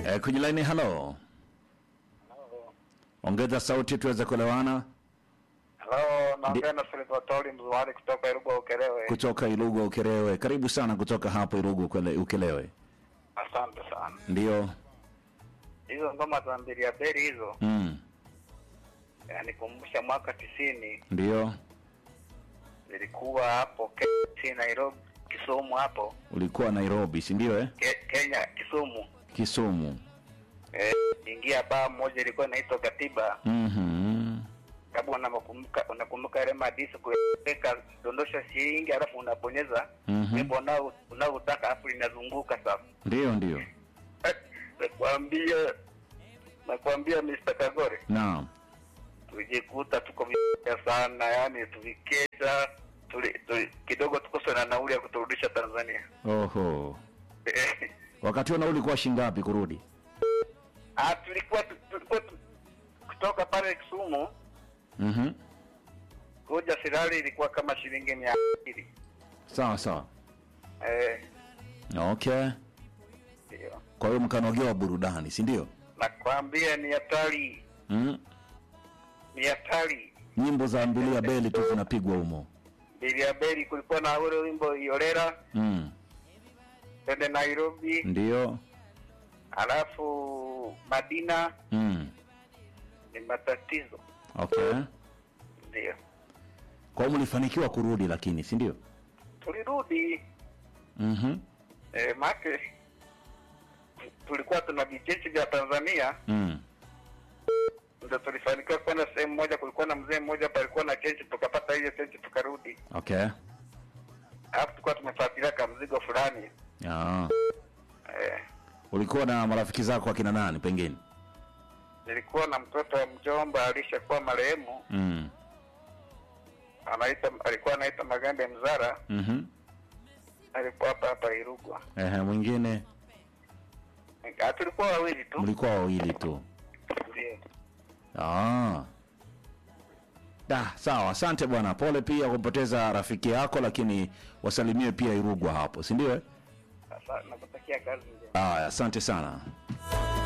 Eh, kwenye laini halo. Ongeza sauti tuweze kuelewana Halo, naongea na Silvatori Mzuhari kutoka Irugwa Ukerewe. kutoka Ilugu Ukelewe. Karibu sana kutoka hapo Ilugu Ukele- Ukelewe. Asante sana. Ndio. Hizo ngoma za Mbilia Beri hizo Mm. yanikumbusha mwaka tisini Ndio. zilikuwa hapo Kenya, Nairobi, Kisumu hapo Ulikuwa Nairobi, si ndio eh? Ke, Kenya, Kisumu. Kisumu. Eh, ingia baa moja ilikuwa inaitwa Katiba. Mhm. Kama unakumbuka unakumbuka ile madisi kuweka dondosha shilingi alafu unabonyeza Mhm. wimbo unao unaotaka alafu linazunguka sasa. Ndio, ndio. Eh, Nakwambia nakwambia Mr. Kagore Naam. tulijikuta tuko vibaya sana, yani tuvikesha tuli, tuli, kidogo tukose na nauli ya kuturudisha Tanzania. Oho. Wakati huo nauli ulikuwa shingapi kurudi? ah, tulikuwa tu- tulikuwa tu- kutoka pale Kisumu Mhm. kuja Sirari ilikuwa kama shilingi mia mbili. Sawa sawa. Eh, Okay. ndio Kwa hiyo mkanogewa burudani, si ndio? nakwambia ni hatari, Mm. ni hatari. Nyimbo za Mbilia Beli tu zinapigwa humo. Bilia Beri kulikuwa na ule wimbo Iolera Mm. twende Nairobi, Ndio. alafu Madina Mm. ni matatizo. Okay. Ndio Kwa hiyo mlifanikiwa kurudi lakini, si ndio? tulirudi Mhm. eh, make tulikuwa tuna vichechi vya Tanzania Mm. ndio tulifanikiwa kwenda sehemu moja. Kulikuwa na mzee mmoja hapa alikuwa na chenchi, tukapata hiyo chenchi tukarudi, Okay. alafu tulikuwa tumefuatilia ka mzigo fulani Ah. eh, Ulikuwa na marafiki zako akina nani pengine? nilikuwa na mtoto wa mjomba alishakuwa marehemu, Mm. anaita alikuwa anaita Magambe Mzara, Mhm. alikuwa hapa hapa Irugwa. Ehe, mwingine Ah, tulikuwa wawili tu mlikuwa wawili tu. ndio. Ah. Da, sawa. Asante bwana. Pole pia kumpoteza rafiki yako, lakini wasalimie pia Irugwa hapo, si ndio? eh? Sasa nakutakia kazi njema. Aya, asante sana.